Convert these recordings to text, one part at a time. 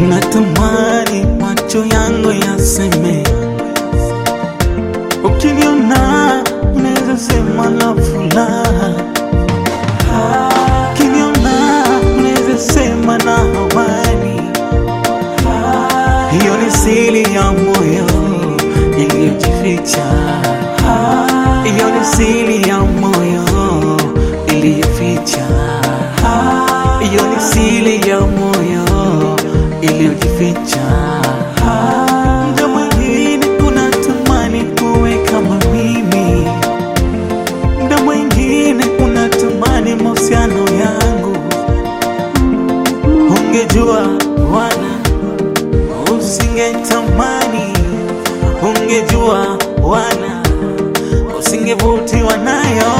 natamani macho yangu yaseme, ukiniona unaweza sema na furaha, ukiniona unaweza sema na amani. Hiyo ni siri ya moyo iliyojificha, hiyo ni siri ya moyo iliyoficha, hiyo ni siri ya moyo iliyojificha. Muda mwingine unatamani kuwe kama mimi, muda mwingine unatamani mahusiano yangu, ungejua wala usingetamani, ungejua wala usingevutiwa nayo.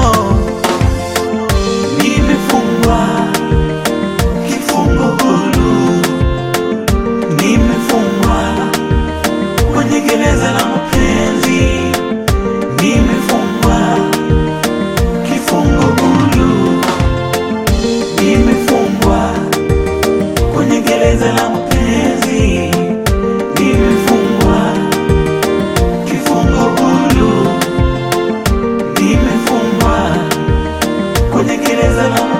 Nimefungwa kifungo huru, nimefungwa kwenye gereza la mapenzi, nimefungwa kifungo huru, nimefungwa kwenye gereza la mapenzi, nimefungwa kifungo huru, nimefungwa kwenye gereza la mapenzi.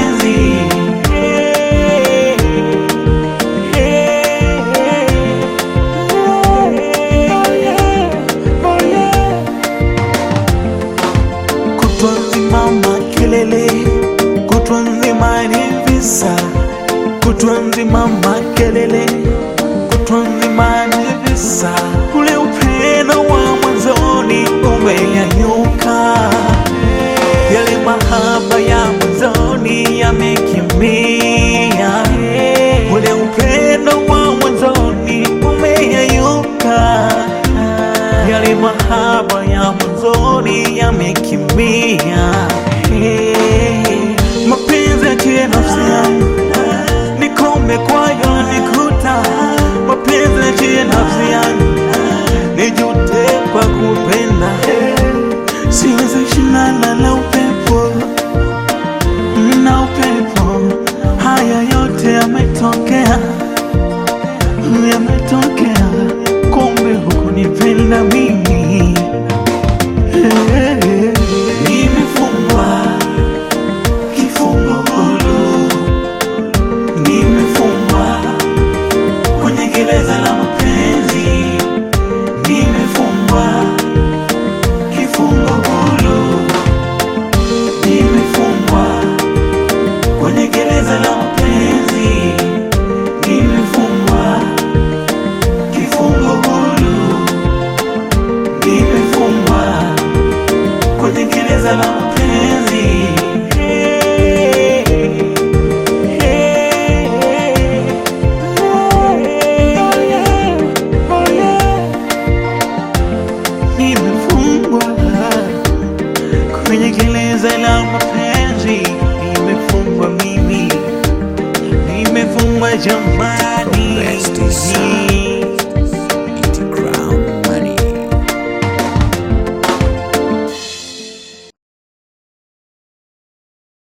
Hey, hey, oh yeah. Kutwa nzima makelele, kutwa nzima ni visa, kutwa nzima makelele, kutwa nzima ni visa. Ule upendo wa mwanzoni umeyanyuka, yale mahaba ya mwanzoni yamekimbia. Ule upendo wa mwanzoni umeyayuka, yale mahaba ya mwanzoni yamekimbia. Hey, mapenzi yatie nafsi yangu nikome kwayo nikuta, mapenzi yatie nafsi yangu nijute kwa kupenda, siwezi shindana na upepo na upepo. Haya yote yametokea, yametokea, kumbe hukunipenda mimi. Nimefungwa kifungo huru, nimefungwa kwenye gereza la mapenzi, nimefungwa kifungo huru, nimefungwa kwenye gereza la mapenzi, nimefungwa kifungo huru, nimefungwa kwenye gereza la mapenzi. Hey, hey, oh yeah, oh yeah. Nimefungwa kwenye gereza la mapenzi, nimefungwa mimi, nimefungwa jamani.